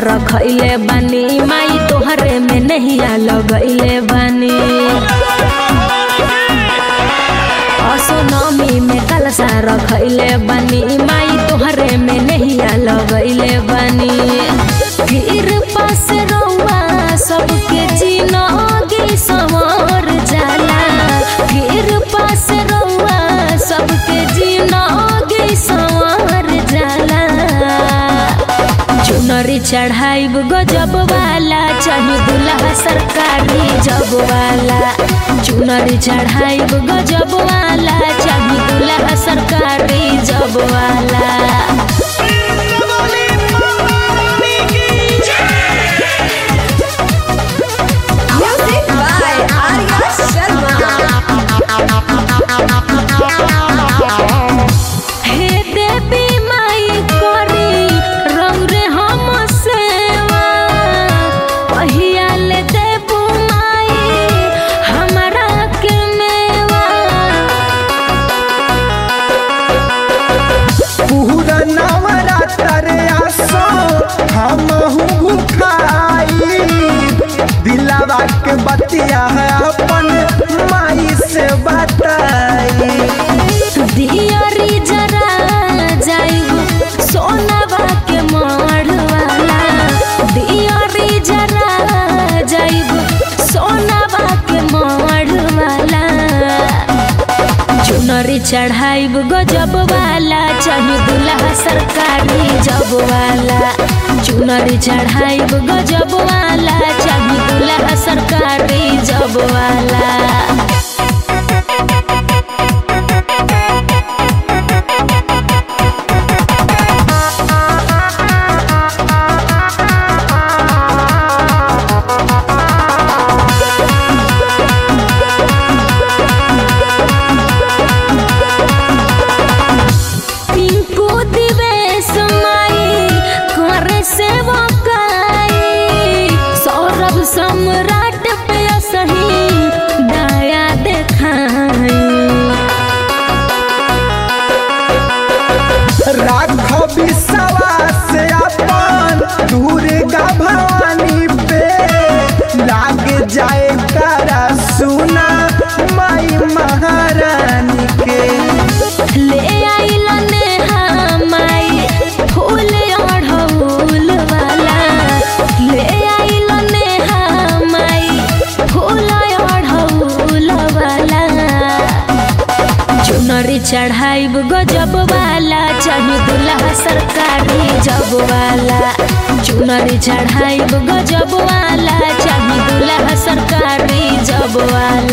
रखैले बानी माई तोहरे में नहिया लगैले बानी असोनमी में कलसा रखैले बानी माई तोहरे में नहिया लगैले बानी फिर पास रउआ सबके जिनगी संवर जाला फिर पास रउआ सबके जिनगी संवर जाला चुनरी चढ़ाइब गजब वाला चाहे दुल्हा सरकारी जब वाला चुनरी चढ़ाइब गजब वाला चाहे दुल्हा सरकारी जब वाला Music by Arya Sharma. हे देवी माई करी रौरे हम सेवा पहिया ले देबू माई हमरा के मेवा पूरा नवरात्र आसो हमहू भुखाई दिलावा के बतिया है अपन माई से बताई दियरी जरा जाइब सोनवा के मढ़ वाला दियरी जरा जाइब सोनवा के मढ़ वाला चुनरी चढ़ाइब गजब वाला चाहे दुल्हा सरकारी जब वाला चुनरी चढ़ाइब गजब वाला चाहे दुल्हा सरकारी जब वाला पिंकू दिवेश माई करे सेवकाई सौरभ सम्राट पे सही दया देखाई राख विश्वास अपन दुर्गा भवानी पे लाग जाए करा सुना माई महारानी के ले आइल नेहा माई फूल अढ़ौल वाला ले आइल नेहा माई फूल अढ़ौल वाला चुनरी चढ़ाइब गजब वाला चाहे दुल्हा सरकारी जब वाला चुनरी चढ़ाइब गजब वाला चाहे दुल्हा सरकारी जब वाला